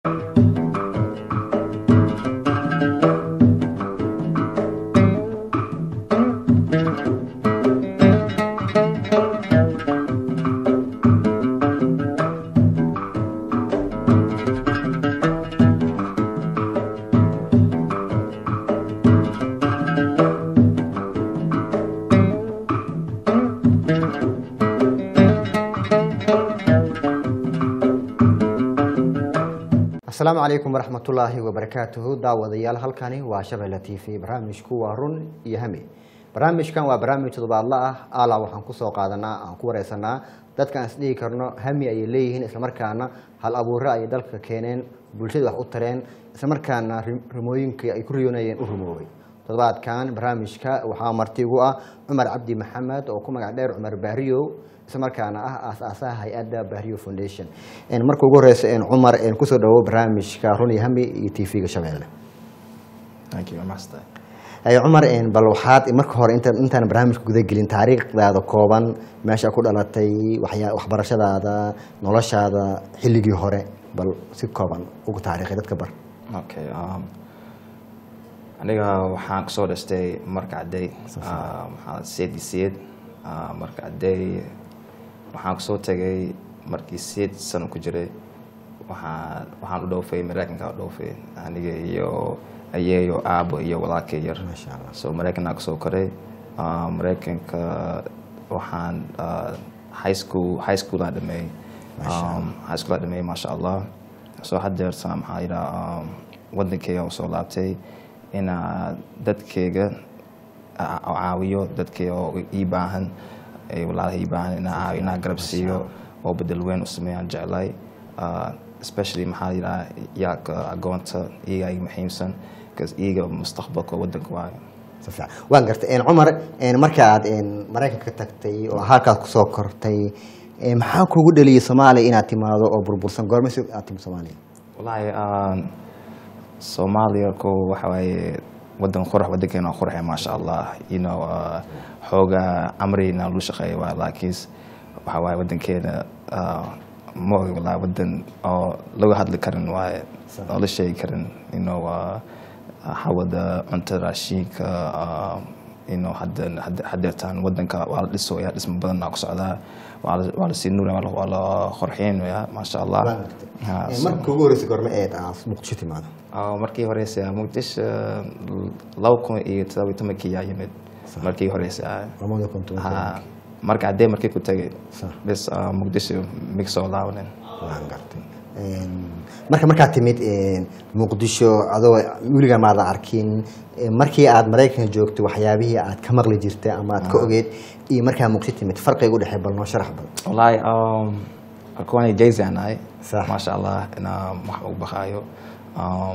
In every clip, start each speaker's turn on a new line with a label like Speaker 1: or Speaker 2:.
Speaker 1: asalaamu calaykum waraxmatullaahi wabarakaatuhu daawadayaal halkani waa shabeelle t v barnaamijku waa run iyo hami barnaamijkan waa barnaamij todobaadla ah ala waxaan kusoo qaadanaa aan ku wareysanaa dadka aan isdhihi karno hami ayay leeyihiin islamarkaana hal abuure ayay dalka keeneen bulshada wax u tareen islamarkaana rimooyinkii ay ku riyoonayeen u rumoobay toddobaadkan barnaamijka waxaa marti ugu ah cumar cabdi maxamed oo ku magac dheer cumar baariyow islamarkaana ah aas-aasaha hay-adda bahriyo foundation marka ugu horeysa cumar kusoo dhawo barnaamijka run iyo hami iyo t v-ga shabeelle
Speaker 2: Thank you, waa mahadsan
Speaker 1: Ay, cumar bal waxaad marka hore inta intaan barnaamijka gudagelin taariikhdaada kooban meesha ku dhalatay waxyaa waxbarashadaada noloshaada xilligii hore bal si kooban ugu taariikhay dadka bar
Speaker 2: okay um, aniga waxaan kusoo dhashtay marka cadday uh, maxaa seed iyo seed uh, marka cadday waxaan kusoo tegay markii seed sano ku jiray waxaan waxaan u dhoofay mareykanka u dhoofay aniga iyo ayeeyo aabo iyo walaalkay yar
Speaker 1: Masha Allah.
Speaker 2: so mareykanaa kusoo koray uh, mareykanka waxaan uh, high school high school aan dhameeyey um, high school aan dhameeyey maasha allah so haddeerta maxaa yidhaha um, wadankeyga usoo laabtay inaa dadkeyga a- a- caawiyo dadkeyga oo ii baahan ay walaalaha ii baahan inaa caawiyo inaa garab siiyo oo bedel weyn u sameeyaan jeclay uh, especially maxaa yidhaha yaaka agoonta iyaga iga muhiimsan because iyaga mustaqbalka wadanka waayo
Speaker 1: si fiican waan gartay cumar marka aad maraykanka tagtay oo halkaad kusoo kortay maxaa kugu dhaliyay soomaaliya inaad timaado oo burbursan goormasi aad timi soomaaliya
Speaker 2: wallaahi um, soomaaliya ko waxa waaye wadan qurux wadankeena waa qurxe maasha allah you know uh, xoogaa amrina lu shaqeeya waa laakiinse waxa waaye wadankeena uh, ma ogi wallaahi wadan oo laga hadli karin waaye oo la sheegi karin you know uh, hawada cunta raashinka uh, you know hadda hadda- haddeertaan wadanka waa la dhisooya dhismo badanaa ku socdaa waa la- waa la sii nuuraya waa la- waa la qorxeynaya maasha allah
Speaker 1: waan gartay
Speaker 2: Ha, so-
Speaker 1: marka ugu horeysa goorme eed aad muqdisho timaado
Speaker 2: oo markii horeysa muqdisho laba kun iyo todoba iyo tobankii yaa yimid markii horeysa
Speaker 1: lamada kun toban
Speaker 2: ha marka haddee markii ku tagay
Speaker 1: Sax.
Speaker 2: bis ah, muqdisho mig soo laabanin
Speaker 1: waan gartay marka markaad timid muqdisho adoo weligaa maadan arkin markii aad maraykanka joogto waxyaabihii aad ka maqli jirtay ama aad ka ogeed iyo markaa muqdisho timid farqiga u dhexey bal noo sharax bal
Speaker 2: wallaahi um, kuwani jayzi aan ahay
Speaker 1: Sax.
Speaker 2: maasha allah inaa wax ugu baqaayo um,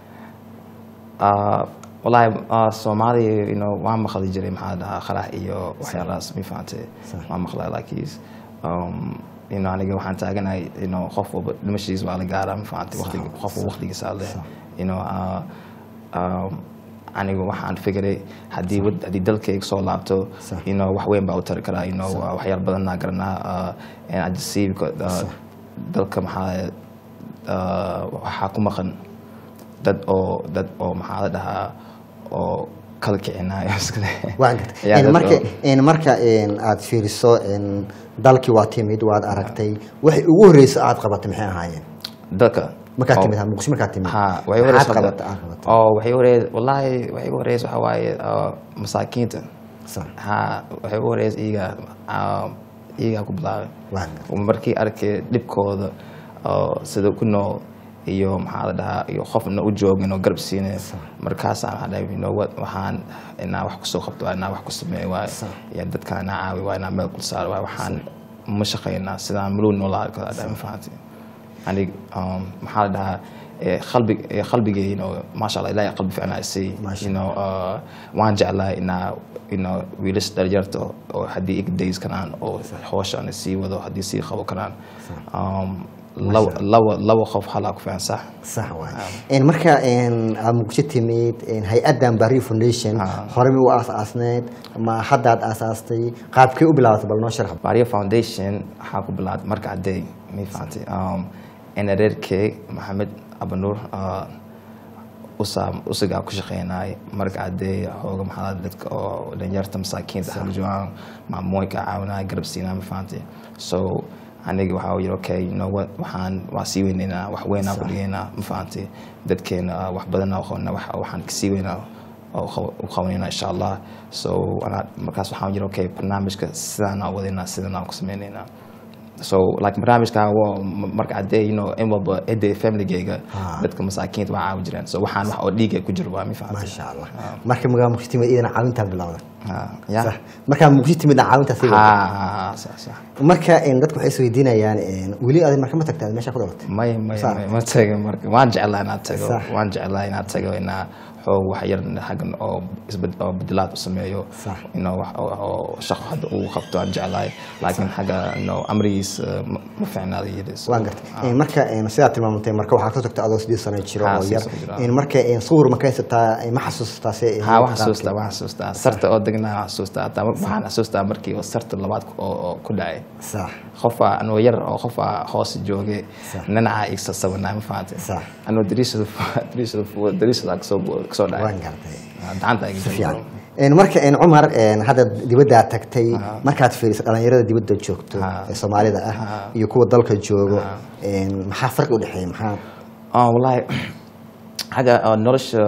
Speaker 2: ah, wallaahi ah, soomaaliya you know, waan maqli jiray maxaa la dhahaa qarax iyo waxyaalahaas mi fahantay
Speaker 1: Sax.
Speaker 2: waan maqlay laakiis um, you know, aniga waxaan taaganahay you know, qof walba dhimashiis waa la gaaraa ma fahantay waqtiga qof walba waqtigiisa leh you know, ah, um, aniga waxaan fikiray haddii wad- haddii dalkayga soo laabto
Speaker 1: Sax.
Speaker 2: you know, wax weyn baa u tari karaa you know, waa waxyaal badanaa garanaa uh, and I just see because, uh, dalka maxaa uh, waxaa ku maqan dad oo dad oo maxaa la dhahaa oo kala kicinayo iskale
Speaker 1: waan gartay
Speaker 2: Ayaa dad
Speaker 1: marka
Speaker 2: oo-
Speaker 1: marka aad fiiriso dalkii waa timid waad aragtay waxay ugu horeysa aad qabatay maxay ahaayeen
Speaker 2: dalka
Speaker 1: markaad
Speaker 2: oo-
Speaker 1: timid ha muqdisho markaad timid
Speaker 2: ha waxay
Speaker 1: maxaad
Speaker 2: horeysa
Speaker 1: qabatay aad qabatay
Speaker 2: oo waxay horeysa wallaahi waxay ugu horeysa waxaa waaye uh, masaakiinta
Speaker 1: Sax.
Speaker 2: ha waxay ugu horeysa iyaga uh, iyagaa ku bilaabay
Speaker 1: waan gartay
Speaker 2: markii arkay dhibkooda oo sida ku nool iyo maxaa la dhahaa iyo qofna u joogin oo garab siinay markaasaan waxaan dhahay you know what waxaan inaa wax kusoo qabto waa inaa wax ku sameeyo waaye iyo dadkaan inaa caawi waa inaa meel kul saaro waaye waxaan ma shaqaynaa sidaan maluu noolaa kala dhahay ma fahanti anig um, maxaa la dhahaa eh, qalbi eh, qalbigay you know maasha allah ilaahay qalbi fiican isay
Speaker 1: Maasha
Speaker 2: you know uh, waan jeclahay inaa you know wiilasha dhalinyarta oo haddii iga days karaan oo hooshaan sii wado haddii sii qabo karaan um, laba laba laba qof halaa ku fiican sax
Speaker 1: sax waay marka aad muqdisho timid hay-addan barrio foundation
Speaker 2: Ah.
Speaker 1: horey u aas-aasneed ma haddaad aasaastay qaabkee u bilaabatay bal noo sharax
Speaker 2: Maria Foundation waxaa ku bilaabay marka cadday ma fahantay um, in adeerkey maxamed abanuur ah, usa usagaa ku shaqeynay marka haddee xooga maxaa dadka oo dhalinyarta masaakiinta haljoaan maamooyinka caawinaya garab siinaa ma fahanti so aniga waxaa yiri okay you know what waxaan waa sii weyneynaa wax weynaa ku dhigeynaa ma fahanti dadkeena ah, wax badanaa u qabanaa wax- waxaan kasii weynaa oo qaw- u qabanayna insha allah so anaa markaas waxaan yiri okay barnaamijka sidaanaa wadaynaa sidanaa ku sameynaynaa so like barnaamijka waa marka haddee you know in walba cidda familygayga
Speaker 1: Ah.
Speaker 2: dadka masaakiinta waa caawi jireen so waxaan wax oo dhiiga ku jiro waa mi fahanti
Speaker 1: maasha allah marka magaa muqdisho timid idana caawintaa bilowda
Speaker 2: Ah, ya
Speaker 1: Sax. markaa muqdisho timidna caawintaa sii wada
Speaker 2: ha ha ha sax sax
Speaker 1: marka een, dadku waxay isweydiinayaan een, weli adi marka ma tagtaa meesha ku dhalatay
Speaker 2: may may
Speaker 1: Sax.
Speaker 2: may ma tago marka waan jeclaa inaad tago
Speaker 1: Sax.
Speaker 2: waan jeclaa inaad tago inaa xoog wax yar xaggan oo isbed oo bedelaad u sameeyo
Speaker 1: Sax.
Speaker 2: inuu wax oo- oo shaqo hadda uu qabto aan jeclahay laakiin xagga inuu amrigiis eh, ma ma fiicnaada yidis
Speaker 1: waan gartay Een, marka een, sidaad tilmaamtay marka waxaad ka tagtay adoo sideed sano jiro
Speaker 2: Ha,
Speaker 1: oo
Speaker 2: sideed
Speaker 1: yar
Speaker 2: sano jiro.
Speaker 1: Een, marka een, sawir ma ka haysataa een, ma xasuustaa se
Speaker 2: ها waxaan xasuustaa waxaan xasuustaa sarta oo degnaa waxaan xasuustaa hataa mar- waxaan xasuustaa markii oo sarta labaad ku- oo oo ku dhacay
Speaker 1: sax
Speaker 2: qofaa anoo yar oo qofaa hoos joogay
Speaker 1: Sax.
Speaker 2: nanaca igsa sabanaa ma fahantay
Speaker 1: Sax.
Speaker 2: anoo dariishada dariishada dariishada kasoo kasoo dhacay
Speaker 1: waan gartay
Speaker 2: gacanta iga
Speaker 1: fiican Een, marka een, cumar een, hadda dibaddaa tagtay markaad fiiriso dhalinyarada dibadda joogto
Speaker 2: Ha.
Speaker 1: ee soomaalida ah
Speaker 2: Ha.
Speaker 1: iyo kuwa dalka joogo een, maxaa farqi udhexeeya maxaa
Speaker 2: ah wallahi xagga oo nolosha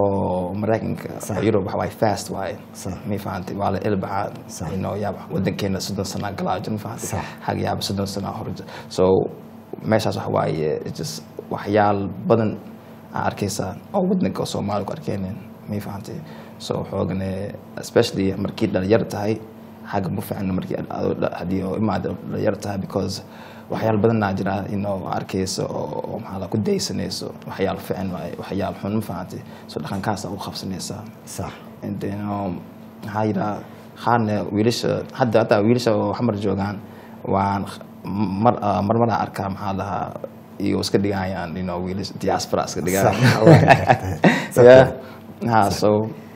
Speaker 2: oo maraykanka
Speaker 1: Sax.
Speaker 2: yurub waxa waaye fast waaye
Speaker 1: Sax.
Speaker 2: ma fahantay waa la ilbaxa
Speaker 1: Sax.
Speaker 2: you know yaaba wadankeena soddon sana galaa jir ma fahantay
Speaker 1: Sax.
Speaker 2: xagga yaaba soddon sana hore jir. so meeshaas waxa waaye it's just waxyaal badan aa arkaysaa oo wadanka oo soomaali ku arkeenin ma fahantay so xoogane especially markii dhalinyar tahay xagga ma fiicna markii adoo dha- haddii oo imaada dhalinyar tahay because waxyaal badanaa jira inoo arkayso oo oo maxaa la ku daysanayso waxyaal fiican waaye waxyaal xun ma fahantay so dhaqankaasa u qabsanaysaa
Speaker 1: sax
Speaker 2: And then, um, maxaa yidhaha qaarna wiilasha hadda hadda wiilasha oo xamar joogaan waan mar ah, mar maraa arkaa maxaa lahaa iyo iska dhigayaan you know wiilasha diaspora iska dhigayaan
Speaker 1: Sax, waa gartay.
Speaker 2: yeah ha so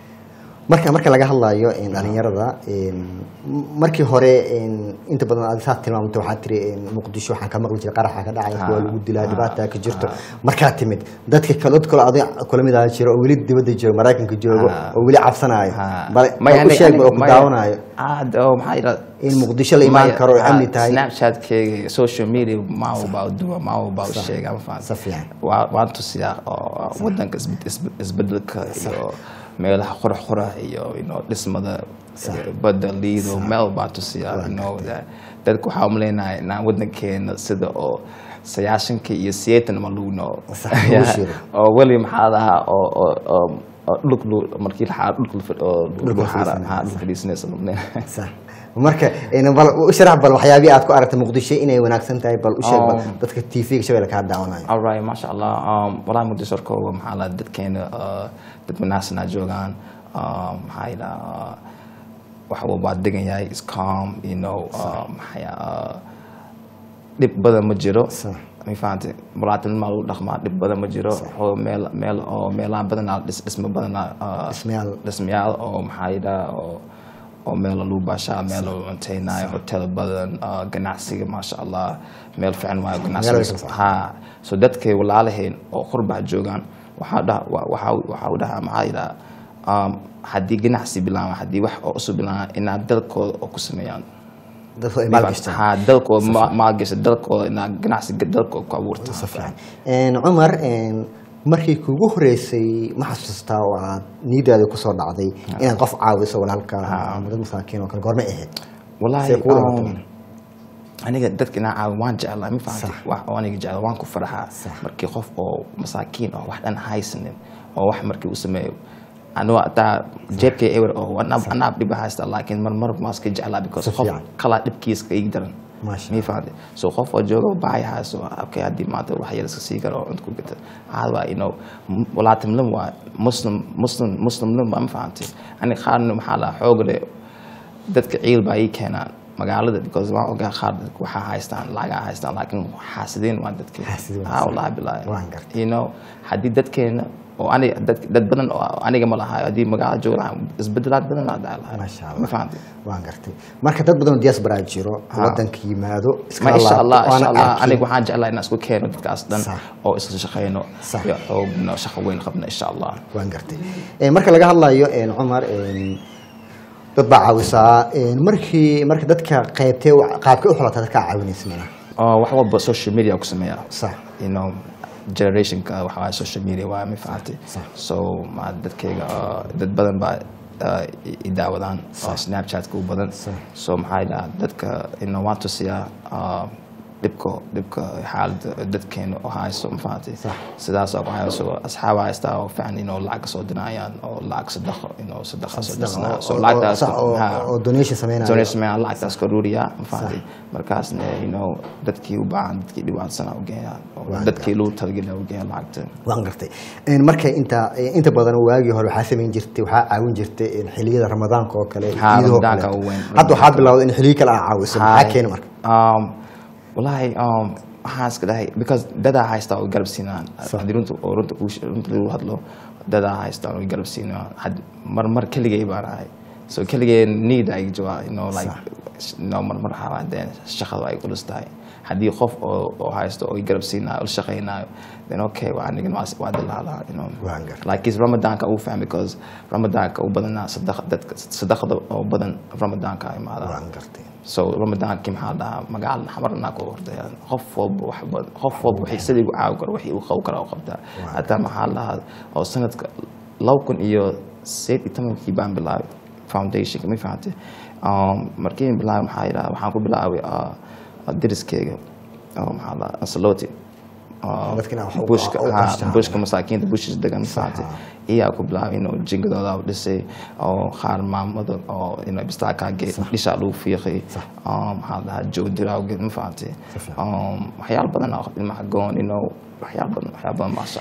Speaker 1: marka marka laga hadlayo een, dhalinyarada een, m- markii hore een, inta badan aad saad tilmaamtay waxaa tiri een, muqdisho waxaan ka maqli jiray qaraxa ka dhacay
Speaker 2: Ha,
Speaker 1: kuwa lagu dilaa
Speaker 2: ha,
Speaker 1: dhibaata ka jirto markaa timid dadka kale dad kale adig kula mid ah jiro oo weli dibadda joogo maraykanka joogo
Speaker 2: Ha.
Speaker 1: oo weli cabsanayo
Speaker 2: ha.
Speaker 1: bal
Speaker 2: Maya,
Speaker 1: bal u
Speaker 2: aniga-
Speaker 1: sheeg bal oo
Speaker 2: aniga-
Speaker 1: ku
Speaker 2: maya-
Speaker 1: daawanayo
Speaker 2: ah, d- oo maxaa yidhaha
Speaker 1: in muqdisho la imaan
Speaker 2: Maya,
Speaker 1: karo oo
Speaker 2: ha,
Speaker 1: amni tahay
Speaker 2: snapchatkeyga social media ma ubaa duwa ma ubaa sheega ma fahantay
Speaker 1: si fiican
Speaker 2: waa waan tusiyaa oo wadanka isbed- isbed- isbedelka iyo meelaha qurux qurux iyo you know, dhismada
Speaker 1: Sax.
Speaker 2: badda liido meel baan tusiyaa you know, that- dadka waxaa umaleynaya inaan wadankeena sida oo sagaashanka iyo sideetan ma lagu noo
Speaker 1: Sax, lagu shiro.
Speaker 2: oo weli maxaa lahaa oo oo oo oo dhulk lu- markii la xaaro dhulka la fadhi- oo
Speaker 1: Dhulka
Speaker 2: lagu xaaro
Speaker 1: fadhiisanaya.
Speaker 2: ha dhulka fadhiisanaysa
Speaker 1: sax marka een, bal u sharax bal waxyaabihii aad ku aragtay muqdisho inay wanaagsan tahay bal u sheeg bal
Speaker 2: Oh.
Speaker 1: dadka tv-ga shabeelle kaa daawanayo
Speaker 2: alright maasha allah um, walahi muqdisho horkooga maxaa la dadkeena uh, dad wanaagsanaa joogaan um, maxaa yidhaha waxa uu baa degan yahay is calm you know uh, maxaa uh, dhib badan ma jiro
Speaker 1: Sax.
Speaker 2: ma fahantay walaatinima lagu dhaqmaa dhib badan ma jiro oo meel meel oo meelaha badanaa dhis dhismo badanaa uh,
Speaker 1: Dhismayaal.
Speaker 2: dhismayaal oo maxaa yidhaha oo oo meel lagu baashaa meel lagu cunteynayo hotel badan uh, ganacsiga maasha allah meel fiican waayo
Speaker 1: Meel way
Speaker 2: ganacsiga
Speaker 1: kala
Speaker 2: ha so dadkay walaalaheen oo qurbaa joogaan waxaa dhaha wa- waxaa waxaa u dhahaa maxaa yidhaha um, haddii ganacsi bilaama haddii wax oo cusub bilaama inaad dalkooda oo ku sameeyaan
Speaker 1: dadku ay maalgashtaan
Speaker 2: ha dalkooda ma- maalgasha dalkooda inaad ganacsiga dalkooda ku abuurta
Speaker 1: si fiican Een, cumar een, markii kugu horeysay ma xasuustaa oo aad niidaada kusoo dhacday inaad qof caawiso walaalka ama dad masaakiin oo kale goormay ahayd
Speaker 2: wallahi
Speaker 1: Say kugu
Speaker 2: um,
Speaker 1: dhawaatay.
Speaker 2: aniga dadka inaan caawi waan jeclaa ma fahamtay
Speaker 1: Sax.
Speaker 2: wax oo aniga jecla waan ku faraxaa
Speaker 1: Sax.
Speaker 2: markii qof oo masaakiin oo wax dhan haysanin oo wax markii u sameeyo anuu hataa jeebkay ewer oo anaa anaa dhiba haysta laakiin mar mar maa iska jeclaa because
Speaker 1: Si
Speaker 2: qof
Speaker 1: fiican.
Speaker 2: kalaa dhibkiisa ka igi daran
Speaker 1: Maasha
Speaker 2: ma fahamtay so qof oo jooga baahi hayso okay haddii maanta wax yar iska sii karo oo inta ku gata caad waa you know m- walaatimlim waa muslim muslim muslimlim waa ma fahamtay aniga qaarna maxaa lahaa xoogale dadka ciil baa ii keenaan magaalada because waan ogaa qaar dadka waxaa haystaan lagaa haystaan laakiin xaasideen waa dadka
Speaker 1: Xaasideen waa
Speaker 2: ah wallahi bilaahi
Speaker 1: Waan gartay.
Speaker 2: you know haddii dadkeena oo aniga dad dad badan oo aniga ma lahayo haddii magaalada jooga lahaa isbedelaad badan laa dhaci lahaa
Speaker 1: Masha Allah.
Speaker 2: ma fahamtay
Speaker 1: waan gartay marka dad badan oo diaspora jiro wadanka yimaado
Speaker 2: ma
Speaker 1: iskala
Speaker 2: insha allah
Speaker 1: laabto,
Speaker 2: insha
Speaker 1: aan
Speaker 2: allah
Speaker 1: arkin.
Speaker 2: aniga waxaan jeclahay inaan isku keeno dadkaas dhan
Speaker 1: Sax.
Speaker 2: oo isla shaqeyno
Speaker 1: Sax.
Speaker 2: iyo xoogno shaqo weyn qabno insha allah
Speaker 1: waan gartay Eh, marka laga hadlayo eh, cumar eh, dad baa caawisaa Eh, markii marka dadka qaybtee qaabkay u xulata dadkaa caawinaysa mana
Speaker 2: oo wax walba social media ku sameeya
Speaker 1: sax
Speaker 2: you know generationka waxa waaye social media waa ma fahamtay
Speaker 1: Sax.
Speaker 2: so ma dadkayga uh, dad badan baa uh, i- i daawadaan oo snapchatka u badan
Speaker 1: Sax.
Speaker 2: so maxaa dhaha dadka you know, waan tusiyaa uh, dhibka dhibka xaalada dadkeena oo hayso ma fahamtay
Speaker 1: Sax.
Speaker 2: sidaas oo ku hayso asxaab haystaa oo fiican inuu lacag ka soo dinayaan oo lacag sadaqo inuu sadaqa soo dirsanaa so
Speaker 1: oo-
Speaker 2: lacagtaas
Speaker 1: sax, oo-
Speaker 2: ha.
Speaker 1: oo donation sameynaya
Speaker 2: donation sameeyaan lacagtaas ka ruuriyaa ma fahamtay markaasna you know dadkii u baahan dadkii dhibaatsanaa u geeyaan oo
Speaker 1: Waa
Speaker 2: dadkii lagu talagelina u geeyaan lacagta
Speaker 1: waan gartay Eh, marka inta eh, inta badan waagii hore waxaa samayn jirtay waxaa caawin jirtay eh, xilliyada ramadaanka oo kale
Speaker 2: Ha,
Speaker 1: ciidahoo
Speaker 2: Ramadaanka
Speaker 1: kale.
Speaker 2: u weyn.
Speaker 1: hadda waxaa bilowday in xilliyo kale aa caawiso maxaa keena marka
Speaker 2: um, wallaahi um, waxaan iska dhahay because dadaa haystaa oo garab siinaan haddii runta oo runta kuu she- runta lagu hadlo dadaa haystaa oo garab siinaan had mar mar keligay baan ahay so keligay need ay jawaa you know like you know mar mar waxaa dee shaqada ay culus tahay haddii qof oo oo haysto oo garab siinaayo oo la shaqaynaayo then okay waa anigan waa waa dilaalaa you know
Speaker 1: Waan gartay.
Speaker 2: like is ramadaanka uu fahmay because ramadaanka u badanaa sadaqa dadka sadaqada oo badan ramadaanka ay imaadaan
Speaker 1: waan gartay
Speaker 2: so ramadaankii maxaa dhahaa magaalada xamarnaa ku ordaya qof walba wax bad- qof walba waxay sidii u caawi karo wixii uu qaw kara u qabtaa hataa maxaa dhahaa oo sanadka laba kun iyo sideed iyo tobankii baan bilaabay foundationka ma fahamtay Um, markii aan bilaabay maxaa yidhaha waxaan ku bilaabay uh, uh, deriskeyga oo maxaa dhahaa ansaloti Uh,
Speaker 1: Dadka inaa wax u-
Speaker 2: bushka
Speaker 1: u
Speaker 2: ha,
Speaker 1: qashtaan.
Speaker 2: bushka masaakiinta bushis degan ma fahamtay iyaa ku bilaabay inuu jingadooda u dhisay oo qaar maamada oo inuu bistaakaa dhishaa lagu fiiqay Um, maxaa la dhahaa joogdiraageed ma fahamtay Um, waxyaalo badan oo ilmaha goon inuu waxyaalo badan waxyaalo badan maasha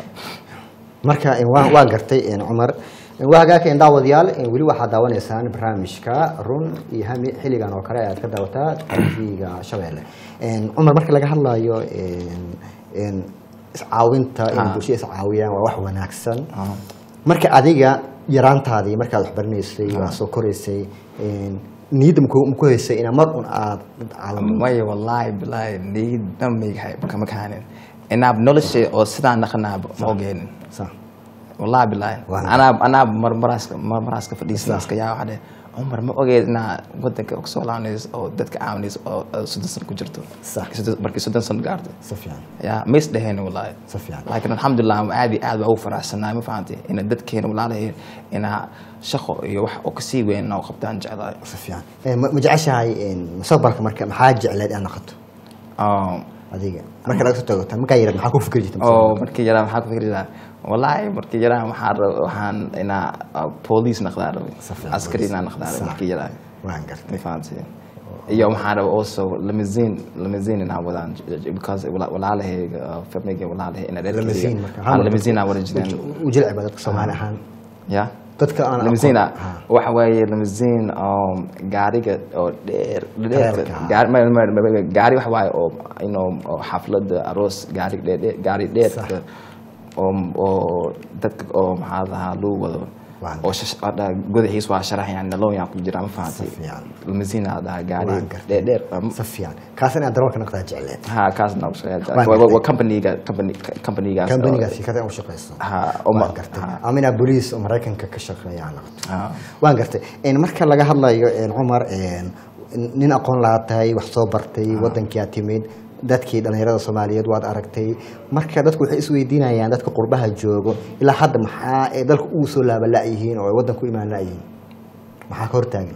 Speaker 1: marka eh, waan waan gartay eh, cumar Eh, waa hagaagka in daawadayaal eh, weli waxaad daawanaysaan barnaamijka run iyo hami xilligan oo kale aad ka daawataa tv-ga shabeelle Eh, cumar marka laga hadlayo eh, eh, iscaawinta in
Speaker 2: Ah.
Speaker 1: bulshada iscaawiyaan waa wax wanaagsan marka adiga yaraantaadii markaad wax baranaysay waa soo koraysay eh, niyadda maku maku haysay inaa mar un aad dad caawin
Speaker 2: maya wallaahi bilaahi niidna maygahay kama kahaanin inaab nolosha oo sidaan naqanaaba ma ogeenin
Speaker 1: Sax.
Speaker 2: wallahi bilaahi
Speaker 1: Waa.
Speaker 2: anaab anaab marmaraaska marmaraaska fadhiisana iska yaa waxaa dhe cumar ma ogeed inaa wadanka kasoo laabanayso oo dadka caawinayso oo oo soddon sano ku jirto
Speaker 1: Sax.
Speaker 2: Soddon- markii soddon sano gaarto
Speaker 1: si fiican
Speaker 2: ya ma is dheheen wallaahi
Speaker 1: si fiican
Speaker 2: laakiin alxamdulilah aad iyo aad baa ugu faraxsanahay ma fahamtay ina dadkeena walaalaheen inaa shaqo iyo wax oo kasii weyn inaa u qabtaan jeclahay
Speaker 1: si fiican Eh, ma ma jeceshahay eh, mustaqbalka marka maxaa jecleed inaad noqoto
Speaker 2: Um,
Speaker 1: adiga marka laga soo tago tan markaa yaraad maxaa ku fikri jirta
Speaker 2: oo markii yaraa maxaa ku fikri lahaa wallaahi markii yaraa waxaan rab- waxaan inaa uh, police naqdaa rabay
Speaker 1: Si fiican,
Speaker 2: askari
Speaker 1: police.
Speaker 2: inaa naqdaa rabay
Speaker 1: Sax.
Speaker 2: markii yaraa
Speaker 1: waan gartay
Speaker 2: ma fahamtay iyo waxaan rabay also limousine limousine inaa wadaan because wala- walaalahayga uh, familygay walaalahay ina
Speaker 1: Limousine marka, hal
Speaker 2: reerkayga
Speaker 1: mar
Speaker 2: limousine aa wada jireen
Speaker 1: u jilci baa dadka soomaali ahaan
Speaker 2: ya
Speaker 1: dadka aan
Speaker 2: limousine
Speaker 1: aqoon- Ha.
Speaker 2: waxa waaye limousine um, gaariga oo dheer dheerka
Speaker 1: Dheerka.
Speaker 2: gaari ma- ma- ma- ma- gaari waxa waaye oo inuu oo xaflada aroos gaari dheer dheer- gaari dheerka oo oo dadka oo maxaa lahaa lagu wado
Speaker 1: Waan
Speaker 2: oo shash- oo dha- gudaxiis waa sharaxayaan nalooyan ku jira ma fahamtay
Speaker 1: Si fiican.
Speaker 2: limousine aa dhahaa gaari
Speaker 1: Waan gartay.
Speaker 2: dheer dheer um,
Speaker 1: si fiican kaas inaad darawalka noqdaa jecleed
Speaker 2: ha kaasna u shaqeeya
Speaker 1: Waan
Speaker 2: waa
Speaker 1: gartay.
Speaker 2: waa companyga company companygaas oo-
Speaker 1: kambaniga shirkada u shaqayso
Speaker 2: ha oo ma-
Speaker 1: waan gartay
Speaker 2: ha.
Speaker 1: ama inaad boliis oo maraykanka ka shaqeeya aad noqoto
Speaker 2: ha
Speaker 1: waan gartay En marka laga hadlayo en, cumar en, nin aqoon lahaa tahay wax soo bartay wadankii aad timid dadkii dhallinyarada soomaaliyeed waad aragtay marka dadku waxay isweydiinayaan dadka qurbaha joogo ilaa hadda maxaa ay dalka ugu soo laaba la-yihiin oo ay wadanka u imaan la-yihiin maxaa ka hortaagan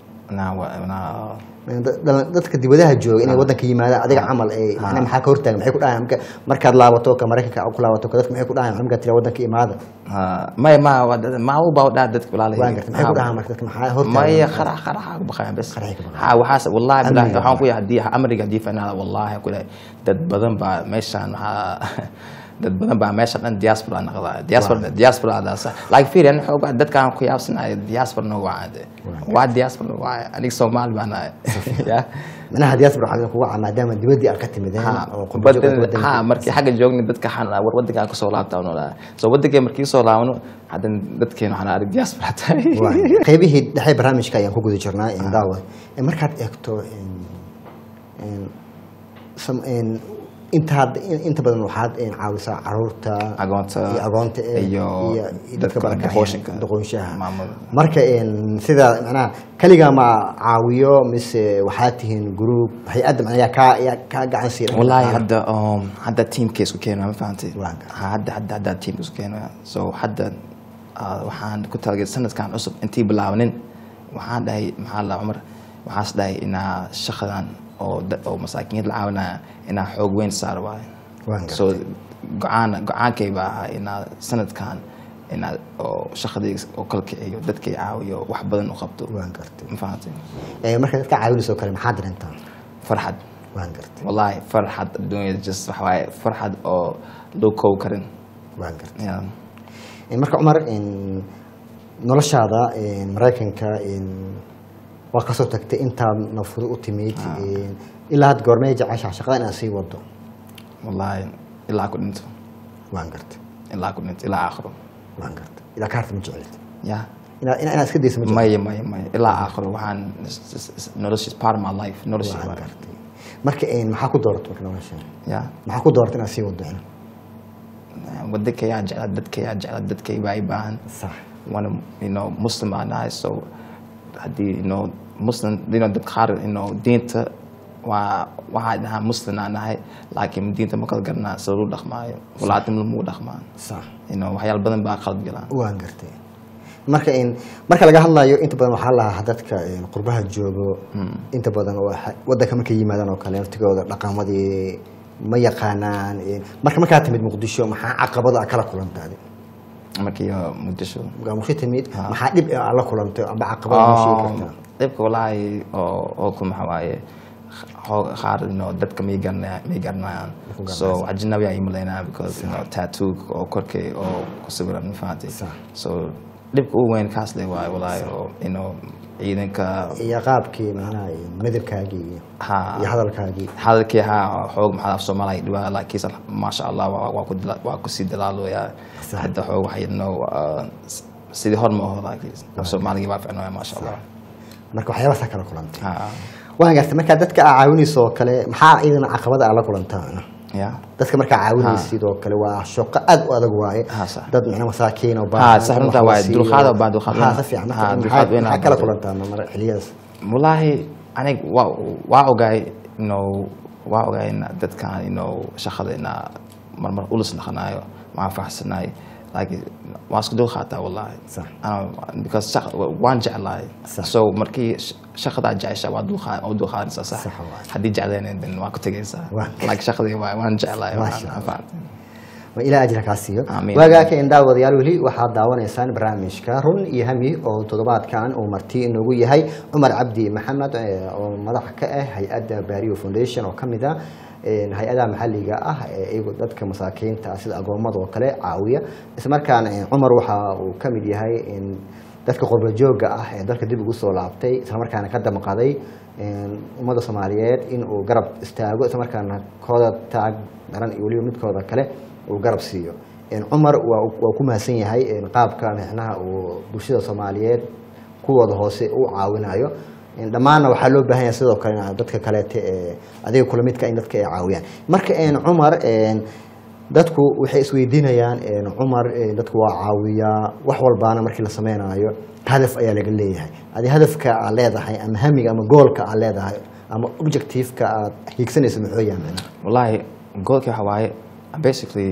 Speaker 2: na wa- na
Speaker 1: Da- dal- dadka dibadaha jooga inay wadanka yimaadaan adiga camal ay macnaha maxaa ka hortaagan maxay ku dhahayan marka markaad laabato ka maraykanka aad ku laabato ka dadka maxay ku dhahayan markaad tira wadanka imaada
Speaker 2: ha maya ma waa dad- ma u baa dhaa dadka walaalahayga
Speaker 1: waan gartay maxay ku dhahaan marka dadka maxaa hortaagan
Speaker 2: maya qarax qaraxa ku baqayaan bes
Speaker 1: Qaraxay ka baqayaan.
Speaker 2: ha waxaas wallahi billahi
Speaker 1: Amniga
Speaker 2: waxaan ku yahay haddii amriga haddii fanaada wallahi ku dhahay dad badan baa meeshaan waxaa dad badan baa meesha dhan diaspora naqdaa diaspora diaspora adaasa like fiir ani xoogaa dadkaan ku yaabsanayo diaspora no waade waa diaspora waa aniga soomaali baan ahay ya
Speaker 1: manaha diaspora waxaa kuga caa maadaama dibaddii aad ka timideen
Speaker 2: ha
Speaker 1: oo qurbo joogta
Speaker 2: badan-
Speaker 1: waddanka.
Speaker 2: ha markii xagga joogni dadka waxaan dhahaa, war wadankaan kusoo laabtaa nolaa so wadankeen markii soo laabano haddana dadkeen waxaan arag diaspora tahay
Speaker 1: Waa. qaybihii dhexe barnaamijka ayaan ku guda jirnaa in daawa Eh, markaad eegto in- in- sam- in- intaad in- inta badan waxaad in caawisaa caruurta
Speaker 2: Agoonta
Speaker 1: iyo agoonta eh,
Speaker 2: iyo
Speaker 1: dadka
Speaker 2: dadka
Speaker 1: barakacaya,
Speaker 2: doqooshinka.
Speaker 1: doqoonshaha
Speaker 2: Maamul.
Speaker 1: marka in sida macnaha kaligaa ma caawiyo mise waxaad tihiin group hay-adda macnaha yaa kaa yaa kaa gacan siiya
Speaker 2: والله hadda um, hadda teamka isku keenaya ma fahantay
Speaker 1: Waa gartay.
Speaker 2: Ha, hadda hadda hadda teamka isku keenaya so hadda uh, waxaan ku talagalay sanadkan cusub intii bilaabanin waxaan dhahay maxaa la cumar waxaas dhahay inaa shaqadan oo da- oo masaakiinta la caawinaya inaa xoog weyn saar waayo
Speaker 1: Waan gartay.
Speaker 2: so go-aan go-aankay baa ahaa inaa sanadkan inaa oo shaqadii oo kala kiciyo dadkay caawiyo wax badan u qabto
Speaker 1: waan gartay
Speaker 2: ma fahantay
Speaker 1: Eh, marka dadka caawinayso kale maxaad dareemtaa
Speaker 2: farxad
Speaker 1: waan gartay
Speaker 2: والله فرحة الدنيا just waxawaaye farxad oo loo koob karin
Speaker 1: waan gartay
Speaker 2: Yeah.
Speaker 1: Eh, marka cumar in noloshaada in maraykanka in waa kasoo tagtay intaad nafudo u timid in ilaa had goormee jeceshaa shaqada inaad sii wado
Speaker 2: wallahi ilaa ku dhinto
Speaker 1: waan gartay
Speaker 2: ilaa ku dhinto ilaa aakhiro
Speaker 1: waan gartay ilaa kaarta ma jeclid
Speaker 2: ya
Speaker 1: inaad inaad iska daysa ma jeclid
Speaker 2: maya maya maya ilaa aakhiro waxaan is- is- is- nolosha is part of my life nolosha
Speaker 1: waan
Speaker 2: waaye.
Speaker 1: gartay marka in maxaa ku dooratay marka nolosha
Speaker 2: ya
Speaker 1: maxaa ku dooratay inaad sii wado in
Speaker 2: waddankayaa jecla dadkayaa jecla dadkay baa i baahan
Speaker 1: sax
Speaker 2: wana you know muslim baan nahay so haddii you know muslim you know dad qaar you know diinta waa waxaa dhahaa muslim aan nahay laakiin diinta ma kala garanaa sida lagu dhaqmaayo walaatim lamu dhaqmaan
Speaker 1: sax
Speaker 2: you know waxyaalo badan baa qalad galaan
Speaker 1: waan gartay marka in marka laga hadlayo inta badan waxaa lahaa dadka in qurbaha joogo inta badan oo ha- wadanka markay yimaadaan oo kale naftigooda dhaqamadii ma yaqaanaan in- marka markaa timid muqdisho maxaa caqabada kala kulantaadi
Speaker 2: markii uh, muqdisho
Speaker 1: markaa muqdisho timid maxaa dhib ah la kulantay amba caqabada ma sheegi
Speaker 2: Um,
Speaker 1: kartaa
Speaker 2: dhibka walaahi oo oo ku maxaa waaye xoo- qaar you know, dadka may garanaya may garanayaan
Speaker 1: ku
Speaker 2: so
Speaker 1: garanaysa.
Speaker 2: ajnabi ay malaynaya because you know, tattoo oo korkay oo ku sawiran ma fahanti
Speaker 1: Sax.
Speaker 2: so dhibka ugu weyn kaas le waaye walaahi oo you know, ciidanka
Speaker 1: iyo qaabkii macnaha in midabkaagii iyo
Speaker 2: ha
Speaker 1: iyo hadalkaagii
Speaker 2: hadalkii haa xoog maxaa af soomaaliya dhibaa laakiinse maasha allah waa waa ku dila- waa kusii dalaalooyaa
Speaker 1: Sax.
Speaker 2: hadda xoog waxay no sidii hor ma aho laakiin af soomaaligii baa ficnooya maasha allah
Speaker 1: marka waxyaabasaa kala kulantay
Speaker 2: ha
Speaker 1: waan gartay markaa dadka aa caawinayso oo kale maxaa ciidan caqabada aa la kulantaa
Speaker 2: ya
Speaker 1: dadka markaa caawinaysid oo kale waa shaqo aad u adag waaye
Speaker 2: Ha, sax.
Speaker 1: dad macna masaakiin oo
Speaker 2: Ha, sax, runtaa waaye.
Speaker 1: wax la
Speaker 2: Dulqaad
Speaker 1: siiyo.
Speaker 2: oo baa dulqaad
Speaker 1: Ha,
Speaker 2: weyn.
Speaker 1: si fiican
Speaker 2: Ha,
Speaker 1: marka
Speaker 2: dulqaad
Speaker 1: maxaa
Speaker 2: weyn
Speaker 1: maxaa
Speaker 2: aa
Speaker 1: kala
Speaker 2: badan.
Speaker 1: kulantaa mar xiliyadaas
Speaker 2: wallaahi anig waa waa ogaay you know, waa ogaay in dadkan you know, shaqada ina marmar ulis dhaqanaayo waan faraxsanaay laakiin waan isku dul qaataa wallaahi
Speaker 1: Sax.
Speaker 2: Ana- because shaqa- waan jeclahay
Speaker 1: Sax.
Speaker 2: so markii sh- shaqadaa jecesha waa dulqaa- waa dulqaadanaysaa sax
Speaker 1: Sax waaye.
Speaker 2: haddii jeclaynin then waa ku tegaysaa
Speaker 1: Waa.
Speaker 2: laakiin shaqadii waa waan jeclahay
Speaker 1: Maasha
Speaker 2: waan-
Speaker 1: Allah.
Speaker 2: fahamtay.
Speaker 1: waa ilaa ajra kaa siiyo
Speaker 2: Amiin.
Speaker 1: waagaaka in daawadayaal weli waxaad daawanaysaan barnaamijka run iyo hami oo toddobaadkan uu marti inoogu yahay cumar cabdi maxamed eh, oo madax ka ah hay-adda bario foundation oo kamid ah eh, hay-adaha maxaliga ah ee iyagu dadka masaakiinta ah sida agoomada oo kale caawiya islamarkaana eh, cumar waxa uu kamid yahay in dadka qurba jooga ah ee dalka dib ugu soo laabtay islamarkaana ka damqaday ummadda soomaaliyeed in uu garab istaago islamarkaana kooda taag daran iyo weliba midkooda kale uu garab siiyo cumar waa waa ku mahadsan yahay qaabka micnaha uu bulshada soomaaliyeed kuwooda hoose u caawinayo dhammaanna waxaa loo baahan yahay sidoo kale in dadka kaleete ee adiga kula midka in dadka ay caawiyaan marka cumar dadku waxay isweydiinayaan cumar dadku waa caawiyaa wax walbaana markii la sameynayo hadaf ayaa laga leeyahay adi hadafka aad leedahay ama hamiga ama goolka aad leedahay ama objectiveka aad hiigsanayso muxuu yahay macnaha
Speaker 2: wallahi goolkii waxa waaye basically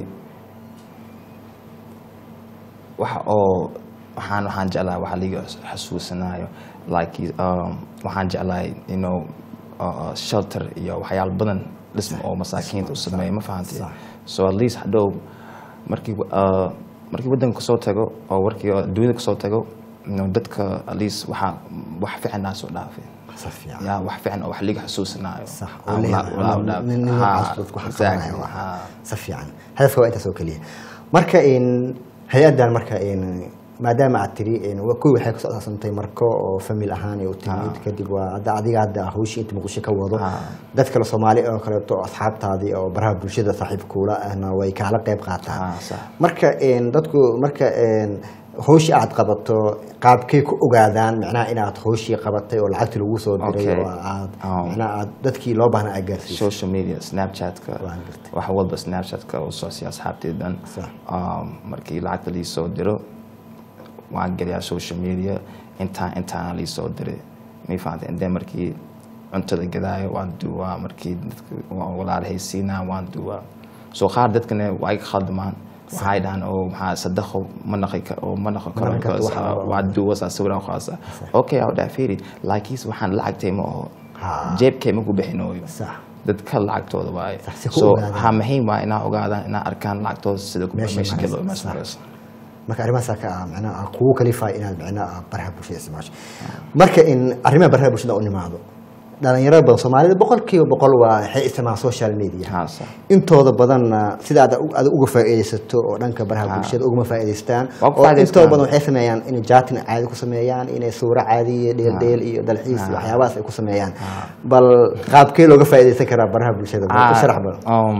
Speaker 2: waxa oo waxaan waxaan jeclahay waxa liga xasuusanaayo like um, waxaan jeclahay you know uh, shelter iyo waxyaalo badan dhism oo masaakiinta u sameeya ma fahantay
Speaker 1: Sax.
Speaker 2: so at least hadhow markii uh, markii waddanka kasoo tago oo warkii oo dunida kasoo tago no, dadka at least waxaa wax fiican naa soo dhaafay
Speaker 1: si fiican
Speaker 2: yaa wax fiican oo wax liga xusuusinaayo
Speaker 1: sax
Speaker 2: Aan
Speaker 1: oo
Speaker 2: wala-
Speaker 1: leeyahay
Speaker 2: wala-
Speaker 1: ama
Speaker 2: wala-
Speaker 1: nin- nin
Speaker 2: Ha,
Speaker 1: noocaas dadku waxa
Speaker 2: exactly,
Speaker 1: qabanaya
Speaker 2: ha.
Speaker 1: waa si fiican hadafka waa intaas oo keliya marka in hay-adan marka in maadaama aad tiri in wa- kuwii waxay kusoo asaasantay marko oo famil ahaan ay u timid kadib waa hadda adiga hadda hawshii inta muqdisho ka wado
Speaker 2: Ha.
Speaker 1: dad kale soomaali oo kaleeto asxaabtaadii oo baraha bulshada saaxiibkuula ahna way kaala qayb qaataan
Speaker 2: Ha, sax.
Speaker 1: marka in dadku marka in hawshii aad qabato qaabkay ku ogaadaan macnaha inaad hawshii qabatay oo lacagtii lagu soo diray
Speaker 2: Okay.
Speaker 1: oo aad
Speaker 2: Um,
Speaker 1: macnaha aad dadkii loo baahnaa aad gaarsiiso
Speaker 2: social media snapchatka
Speaker 1: Waan gartay.
Speaker 2: wax walba snapchatka oo soo siya asxaabteedan
Speaker 1: Sax.
Speaker 2: Um, markii lacagta lii soo diro waan geliyaa social media intaan intaana lii soo diray may fahantay inde markii cuntada gadaayo waan duwaa markii dadka waan walaalhaysiinaa waan duwaa soo qaar dadkana waa iga khaldamaan waxay dhahaan oo maxaa sadaqo ma naqi ka- oo ma naqo karo
Speaker 1: naqi karto,
Speaker 2: because,
Speaker 1: waxa-
Speaker 2: uh, waa duwasaa sawiraan qaasa okay aw dhaa fiiri laakiinse waxaan lacagtay ma aho
Speaker 1: Ha.
Speaker 2: jeebkay ma ku bixinooyo
Speaker 1: sax
Speaker 2: dadka lacagtooda waaye
Speaker 1: Sax, si ku
Speaker 2: so
Speaker 1: ogaadaan.
Speaker 2: waxaa muhiim waa inaa ogaadaan inaa arkaan lacagtooda sida ku-
Speaker 1: Meesha
Speaker 2: meesha
Speaker 1: maraysa,
Speaker 2: galo meesha
Speaker 1: sax.
Speaker 2: maraysa
Speaker 1: marka arrimahaasaa ka ah macnaha ah kugu kalifaa inaad macnaha baraha bulshada isticmaasho marka in arrimaha baraha bulshada u nimaado dhalinyaro badan soomaalida boqolkiiba boqol waa waxay isticmaalaan social media
Speaker 2: haa sax
Speaker 1: intooda badanna sida aad aad uga faa'iidaysato oo dhanka baraha bulshada ugama faa'iidaystaan
Speaker 2: Waa ku
Speaker 1: oo
Speaker 2: faa'iidaystaan.
Speaker 1: intooda badan waxay sameeyaan inay jaatin caadi ku sameeyaan inay suuro caadiya dheeldheel iyo dalxiis iyo waxyaabahaas ay ku sameeyaan bal qaabkee looga faa'iidaysan karaa baraha bulshada bal u sharax bal
Speaker 2: um,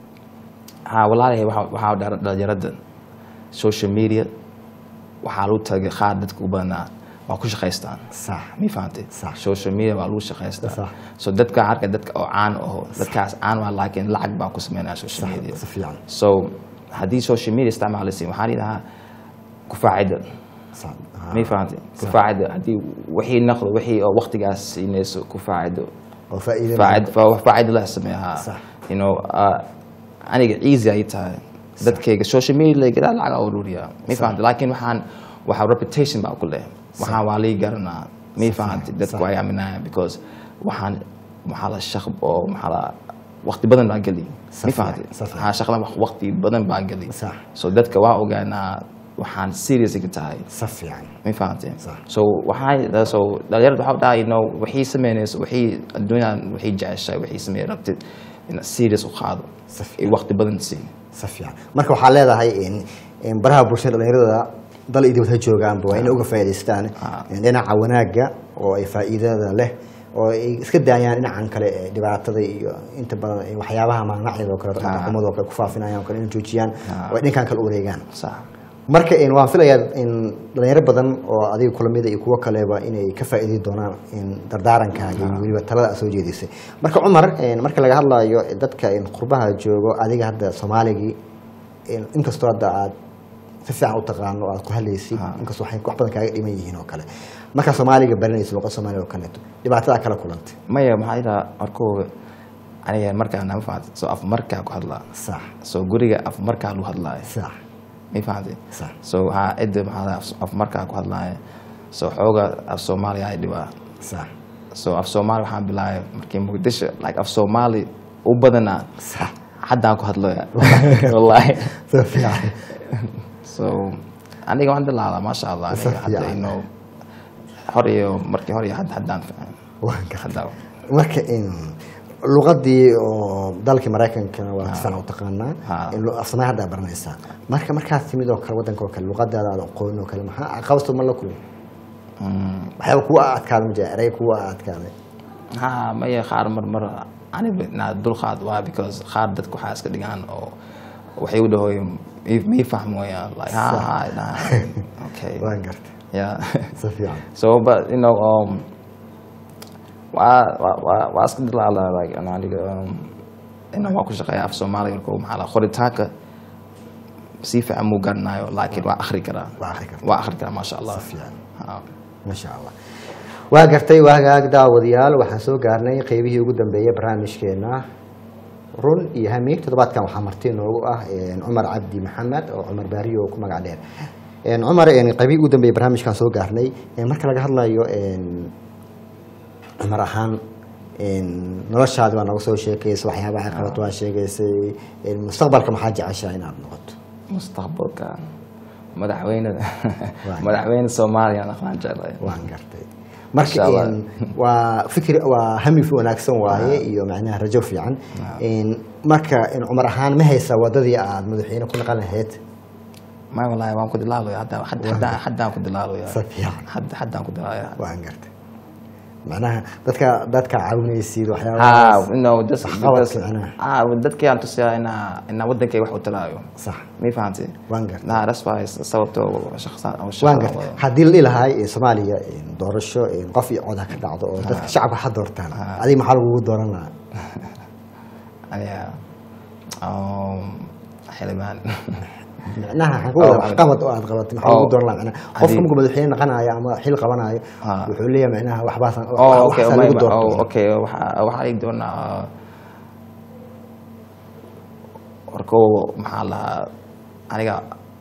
Speaker 2: haa walaalahay waxaa waxaa dhar- dhalinyarada social media waxaa lagu tagay qaar dadka u badanaa waa ku shaqaystaan
Speaker 1: sax
Speaker 2: mi fahantay
Speaker 1: Sax.
Speaker 2: social media waa lagu shaqaystaa
Speaker 1: Sax.
Speaker 2: so dadka arka dadka oo caan aho dadkaas caan waa laakiin lacag baa ku sameynaya social media
Speaker 1: si fiican
Speaker 2: so haddii social media isticmaalaysin waxaa lidhahaa kufaacida
Speaker 1: sax ah,
Speaker 2: may fahantay kufaacida haddii wixii naqdo wixii oo waqtigaas siinayso kufaacido
Speaker 1: oo faa'iido
Speaker 2: faacid fa- faacid la sameeyaa
Speaker 1: Sax.
Speaker 2: you know uh, aniga easy ay tahay dadkayga social media la gadaa lacag aan ururiyaa may fahantay laakiin waxaan waxaa reputation baa ku leh waxaan waa lii garanaa may fahantay dadku ay aaminayaan because waxaan maxaa la shaq oo maxaa la waqti badan baa geli
Speaker 1: Sax
Speaker 2: may
Speaker 1: fiican,
Speaker 2: fahantay
Speaker 1: sax fiican.
Speaker 2: waxaa shaqada waqti badan baa geli
Speaker 1: Sax.
Speaker 2: so dadka waa ogaanaa waxaan serious ka tahay
Speaker 1: si fiican
Speaker 2: ma fahanteen
Speaker 1: Sax.
Speaker 2: so waxaa so dhalinyarada waxaa dhahay you know waxay sameynayso waxay adduunyadan waxay jeceshahay waxay sameey rabtid inaad serious u qaado
Speaker 1: Si fiican.
Speaker 2: iyo waqti badan siin
Speaker 1: si fiican marka waxaa leedahay in in baraha bulshada dhalinyarada dal iyo dibad ha joogaanba waa inay uga faa'iidaystaan in dhinaca wanaagga oo ay faa'iidada leh oo ay iska daayaan dhinacan kale ee dhibaatada iyo inta badan ee waxyaabaha maanacyada oo kale dhaqamadoo kale ku faafinayaan oo kale inay joojiyaan oo ay dhinkan kale u wareegaan
Speaker 2: sax
Speaker 1: marka in waan filayaa in dhalinyaro badan oo adiga kulamida iyo kuwo kaleba inay ka faa'iidi doonaan in dardaarankaaga iyo weliba talada aad soo jeedisay marka cumar in marka laga hadlayo dadka in qurbaha joogo adiga hadda soomaaligii in inkastoo hadda aad si fiican u taqaano oo aad ku hadlaysid inkastoo waxay wax badan kaaga dhiman yihiin oo kale markaa soomaaliga baranaysa luqad soomaaliga oo kaleeto dhibaatadaa kala kulantay
Speaker 2: maya maxaa idhaha markooga aniga markaa nama fahantay so af markaa ku hadlaa
Speaker 1: sax
Speaker 2: so guriga af markaa lagu hadlaayo
Speaker 1: sax
Speaker 2: ma fahantay
Speaker 1: sax
Speaker 2: so waxaa cidda maxaa la- af- af markaa ku hadlaaya so xooga af soomaaliya ay dhibaa
Speaker 1: sax
Speaker 2: so af soomaali waxaan bilaabay markii muqdisho like af soomaali u badanaa
Speaker 1: sax
Speaker 2: haddaan ku hadlaya wallahi
Speaker 1: si fiican
Speaker 2: so aniga waan dilaalaa maasha allah
Speaker 1: Si
Speaker 2: aniga hadda
Speaker 1: fiican.
Speaker 2: inuu hor iyo markii hore iyo hadda haddaan fiican
Speaker 1: waan gartay
Speaker 2: hadda
Speaker 1: marka in luqadii oo dalkii maraykankana waa si fiican u taqaanaa
Speaker 2: Ha.
Speaker 1: in lu- af soomaali hadda baranaysaa marka markaad timid oo kale waddanka oo kale luqadaada aad aqoon oo kale maxaa caqabadto ma la kulmi waxyaaba kuwa adkaada ma jira erey kuwa adkaaday
Speaker 2: ha maya qaar mar mar aniga naa dulqaad waa because qaar dadku waxaa iska dhigaan oo waxay u dhahoy mii fahmoyaan like ha ha nah, okay
Speaker 1: waan gartay
Speaker 2: yeah
Speaker 1: si fiican
Speaker 2: so but you know um waa waa waa waa iska dilaala like ano aniga um ina waa ku shaqeeya af soomaaliga marka maxaa la qoritaanka si fiican muu garanayo laakiin waa akhri karaa
Speaker 1: Waa akhri kartaa.
Speaker 2: waa akhri karaa maasha allah
Speaker 1: Si fiican.
Speaker 2: Ha.
Speaker 1: masha allah waa gartay waa hagaag daawadayaal waxaan soo gaarnay qeybihii ugu dambeeyay barnaamijkeena run iyo hami toddobaadkan waxaa marti noogu ah een, cumar cabdi maxamed oo cumar baariyo oo ku magac dheer Een, cumar een, qeybihii ugu dambeeyay barnaamijkan soo gaarnay een, marka laga hadlayo een, cumar ahaan een, noloshaadi waa naga soo sheekaysay waxyaabaha ay qabato waa sheegaysay een, mustaqbalka maxaa jeceshaa inaad noqoto
Speaker 2: mustaqbalka madaxweyne
Speaker 1: Waa.
Speaker 2: madaxweyne soomaaliya aan aqaan jeclahay
Speaker 1: waan gartay marka
Speaker 2: Masha Allah.
Speaker 1: een, waa fikir waa hami wanaagsan waaye iyo macnaha rajo fiican Een, marka een, cumar ahaan ma haysaa wadadii aad madaxweyne ku naqan lahayd
Speaker 2: ma wallaahi waan ku dilaalaya hadda hadda- hadda- haddaan ku dilaalaya
Speaker 1: Si fiican.
Speaker 2: hadda haddaan ku dilaalaya
Speaker 1: waan gartay macnaha dadka dadka caawinaysid
Speaker 2: ah
Speaker 1: waxyaabahaas
Speaker 2: no just
Speaker 1: Waxqabadka
Speaker 2: because
Speaker 1: macnaha.
Speaker 2: ah dadkii aan tusiyaa inaa inaa wadankay wax u talaayo
Speaker 1: sax
Speaker 2: ma fahanti
Speaker 1: waan gartay
Speaker 2: nah that's why sababto shaqsan oo
Speaker 1: waan
Speaker 2: shaqada
Speaker 1: gartay
Speaker 2: wada.
Speaker 1: haddii la dhihi lahaa ee soomaaliya een, doorasho een, qof iyo cod ha ka dhacdo oo dadka shacabka ha doortaan adiga maxaa lagugu dooran lahaa
Speaker 2: aniga um, xildhibaan
Speaker 1: macnaha waxaan ku
Speaker 2: Oh,
Speaker 1: wada waxqabad oo aad qabatay maxaa lagu
Speaker 2: Oh.
Speaker 1: dooran lahaa macnaha qofka
Speaker 2: Haddii-
Speaker 1: markuu madaxweyne naqanayo ama xil qabanayo
Speaker 2: Ah.
Speaker 1: wuxuu leeyahay macnaha waxbaasan
Speaker 2: oh okay
Speaker 1: waxaasaa
Speaker 2: oh,
Speaker 1: lagu
Speaker 2: my-
Speaker 1: doortay
Speaker 2: oh, okay waxa waxa ay doonaa warko maxaa lahaa aniga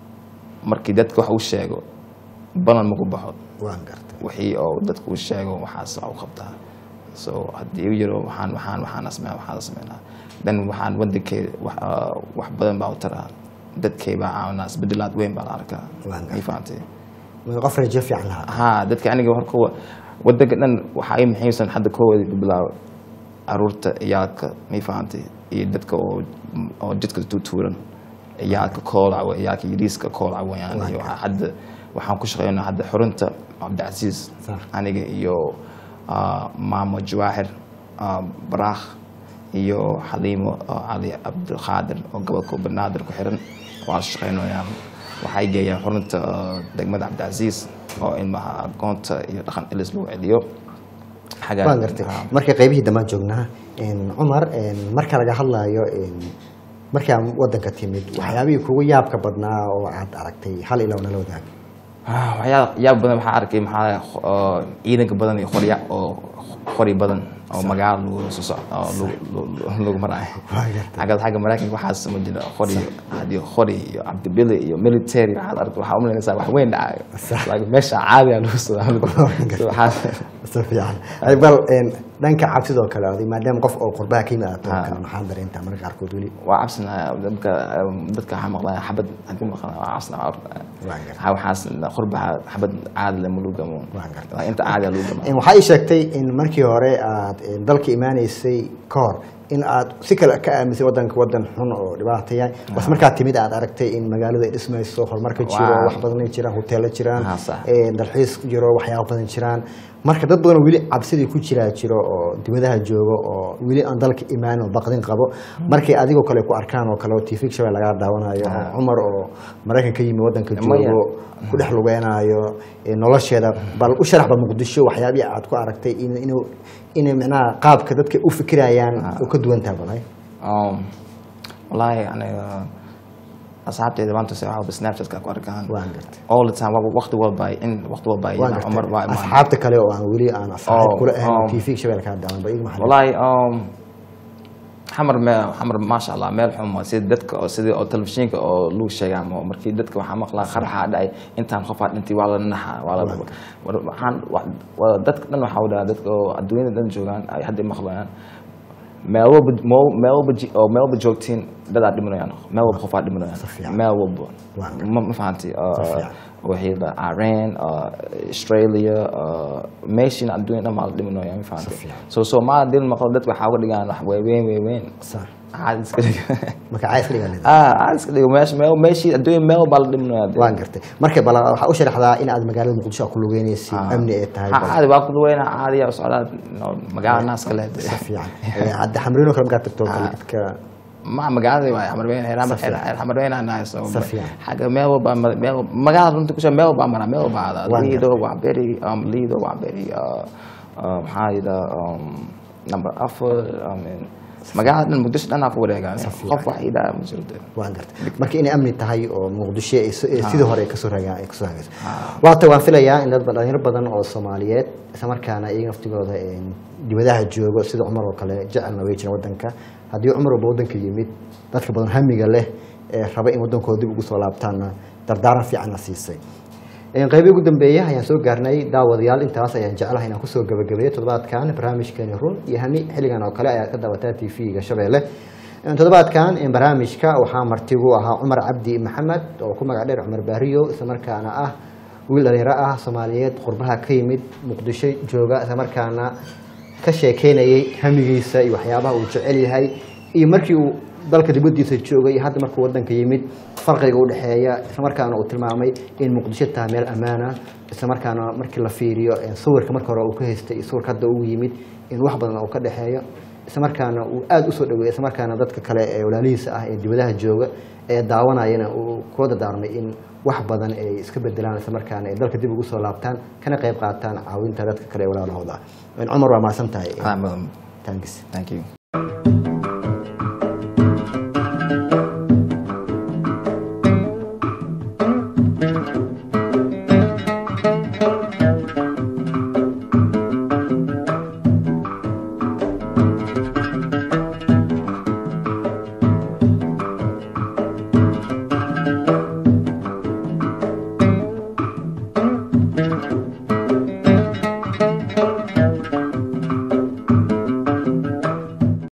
Speaker 2: markii dadka wax u sheego balan maku baxo
Speaker 1: waan gartay
Speaker 2: wixii oo dadku u sheego waxaas wax u qabtaa so haddii u yiro waxaan waxaan waxaan sameeya waxaan sameynaa dan waxaan wadankeyda wax ah, wax badan baa u taraa dadkay baa caawinaa isbedelaad weyn baa la arkaa
Speaker 1: Waan
Speaker 2: ma fahantay
Speaker 1: Ma qof rajo fiican lahaa
Speaker 2: haa dadka aniga hor kuwa wadanka dhan waxaa ii muhiimsan hadda koowadi ku bilaabo caruurta ciyaalka may fahantay iyo dadka oo oo jidka tuutuuran ciyaalka koolaca ciyaalka yariiska koolaca wayaan iyo waxaa hadda waxaan ku shaqeynaa hadda xurunta cabdicasiis
Speaker 1: Sax.
Speaker 2: aniga iyo ah, maamo jawaahir ah, baraakh iyo xaliimo oo cali cabdilqaadir oo gobolka banaadir ku xiran waa shaqeynayaan waxay geeyaan xurunta ah, degmada cabdicasiis oo ilmaha aqoonta iyo dhaqan elis lagu celiyo xagga-
Speaker 1: waan gartay
Speaker 2: ah,
Speaker 1: marka qaybihii dambaan joognaa een, cumar een, marka laga hadlayo een, markaa wadanka timid waxyaabihii kugu yaabka badnaa oo aad aragtay hal ilaa nala wadaag
Speaker 2: Ah, waxyaaba yaab badan waxaa arkay maxaa oo ciidanka badan iyo qorya oo qori badan oo magaalo lagu soo soco oo lagu- lagu- lagu maraayo
Speaker 1: Waa gartay.
Speaker 2: xagga xagga maraykanka waxaas ma jira qori hadii qori iyo cabdibili iyo military waxaad aragtay waxaa umalaynaysaa wax weyn dhacayo
Speaker 1: Sax.
Speaker 2: laakiin meesha caadiya lagu soo waxaa
Speaker 1: si fiican Ay, bal een, dhanka cabsidoo kale oday maadaama qof oo qurbaha ka yimid aad tahay
Speaker 2: Ah.
Speaker 1: kale maxaa dareentaa marka qaarkood weli
Speaker 2: waa cabsanaya dadka dadka waxaa maqlaya xabad hadii maqlaya waa cabsanaya
Speaker 1: Waan gartay.
Speaker 2: waxaa waxaas qurbaha xabad caadi leh ma lagu gamo
Speaker 1: Waan gartay.
Speaker 2: Waa inta caadiya lagu gamo
Speaker 1: Een, waxaa ii sheegtay in markii hore aad een, dalka imaanaysay ka hor in aad si kale ka aaminsay wadanka wadan xun oo dhibaataya bas markaad timid aad aragtay in magaalada ay dhismayso horumarka jiro
Speaker 2: Waa.
Speaker 1: wax badan ay jiraan hoteelo jiraan
Speaker 2: Ah, sax.
Speaker 1: een, dalxiis jiro waxyaabo badan jiraan marka dad badan oo weli cabsidii ku jiraa jiro oo dibadaha joogo oo weli aan dalka imaan oo baqdin qabo markay adigoo kale ku arkaan oo kale oo tv shabel lagaa daawanayo oo cumar oo maraykan ka yimi wadanka
Speaker 2: Maya.
Speaker 1: joogo ku dhex lugeenaayo ee nolosheeda bal u sharaxba muqdisho waxyaabihii aad ku aragtay in inuu inay macnaha qaabka dadka u fikirayaan oo ka duwan tahay balay
Speaker 2: Um, wallaahi aniga asxaabteyda maanta se waxaa snapchatka ku arkaan
Speaker 1: waan gartay
Speaker 2: all the time wa- waqti walba in waqti walba
Speaker 1: waan
Speaker 2: ina cumar waa
Speaker 1: gartay
Speaker 2: imaan
Speaker 1: asxaabta kale oo aan weli aan asxaab
Speaker 2: Oh,
Speaker 1: kula ahayn
Speaker 2: um,
Speaker 1: tv shabel kaa daawan ba iyaga maxaa
Speaker 2: wallaahi um, xamar me xamar maasha allah meel xun waa sida dadka oo sidii oo telefishinka oo lagu sheegaa ama markii dadka waxaa maqlaa qaraxaa dhacay intaan qofaa dhintay waa la naxaa waa la war- waxaan wa- wa- dadka dhan waxaa wadhaa dadka oo adduunyada dhan joogaan ay hadda maqlayaan meel walba mo- meel walba ji- oo meel walba joogtiin dadaa dhimanayaan meel walba qofaa dhimanayaan
Speaker 1: fiican.
Speaker 2: meel walba
Speaker 1: Waa
Speaker 2: ma ma fahanti
Speaker 1: fiican.
Speaker 2: wixii la Iran uh, Australia uh, meeshiina adduunyada dhan baa la dhimanaya ma fahanti
Speaker 1: fiican.
Speaker 2: so Soomaali dil maqal dadka waxaa uga dhigaan wax weyn weyn weyn
Speaker 1: sax
Speaker 2: caadi iska dhiga
Speaker 1: marka cays ka dhigaa
Speaker 2: ah caadi iska dhiga meesha meel meeshii adduunya meel baa la dhimanaya dee.
Speaker 1: waan gartay marka bal waxaa u sharaxdaa in aad magaalada muqdisho aad ku lugeynaysid
Speaker 2: Ah.
Speaker 1: amni ay tahay
Speaker 2: Ha,
Speaker 1: bal
Speaker 2: caadi waa ku duweyna caadi yaa socdaa no, magaala naas kale dee.
Speaker 1: si fiican Ee, hadda xamriino kale markaad tagto kale dadka
Speaker 2: ma magaalada waay xamar weyn xeer
Speaker 1: Si fiican.
Speaker 2: xamar weyn aan nahay so
Speaker 1: Si fiican.
Speaker 2: xagga meel walba mar- meel walba- magaalada runtii kusha meel walba mara meel walba aada
Speaker 1: Waan
Speaker 2: liido waa beri um, liido waa beri uh, uh, maxaa yidha um, number afar um, magaalada dhan muqdisho dhan aa ku wareegaan qof wax yidhaa ma jiro dee.
Speaker 1: waan gartay marka inay amni tahay oo muqdisho ay si- ay sidii hore ay kasoo ragaan ay kasoo hagayso waata waan filayaa in dad dhalinyaro badan oo soomaaliyeed isla markaana iyaga naftigooda een, dibadaha joogo sida cumar oo kale jecelna way jiraan wadanka haddii cumar walba wadanka yimid dadka badan hamiga leh ee raba in wadankooda dib ugu soo laabtaanna dardaaran fiicanna siisay Een, qaybii ugu dambeeya ayaan soo gaarnay daawadayaal intaas ayaan jeclahay inaan kusoo gabagabeeyo toddobaadkan barnaamijkeeni run iyo hami xilligan oo kale ayaad ka daawataa tv-ga shabeelle toddobaadkan barnaamijka waxaa martigu ahaa cumar cabdi maxamed oo ku magac dheer cumar baariyo islamarkaana ah wiil dhalinyaro ah soomaaliyeed qurbaha ka yimid muqdisho jooga islamarkaana ka sheekeynayay hamigiisa iyo waxyaabaha uu jecel yahay iyo markii uu dalka dibadiisa joogay iyo hadda markuu wadanka yimid farqiga u dhexeeya islamarkaana uu tilmaamay in muqdisho tahay meel ammaana islamarkaana markii la fiiriyo sawirka marka hore uu ka haystay iyo sawirka hadda uu yimid in wax badan uu ka dhexeeyo islamarkaana uu aada usoo dhaweeyay islamarkaana dadka kale ee walaalihiisa ah ee dibadaha jooga ee daawanayana uu kula dardaarmay in wax badan ay iska bedelaan islamarkaana ay dalka dib ugu soo laabtaan kana qayb qaataan caawinta dadka kale ee walaalahooda cumar waa mahadsan tahay
Speaker 2: Ah, mudan.
Speaker 1: thanks
Speaker 2: thank you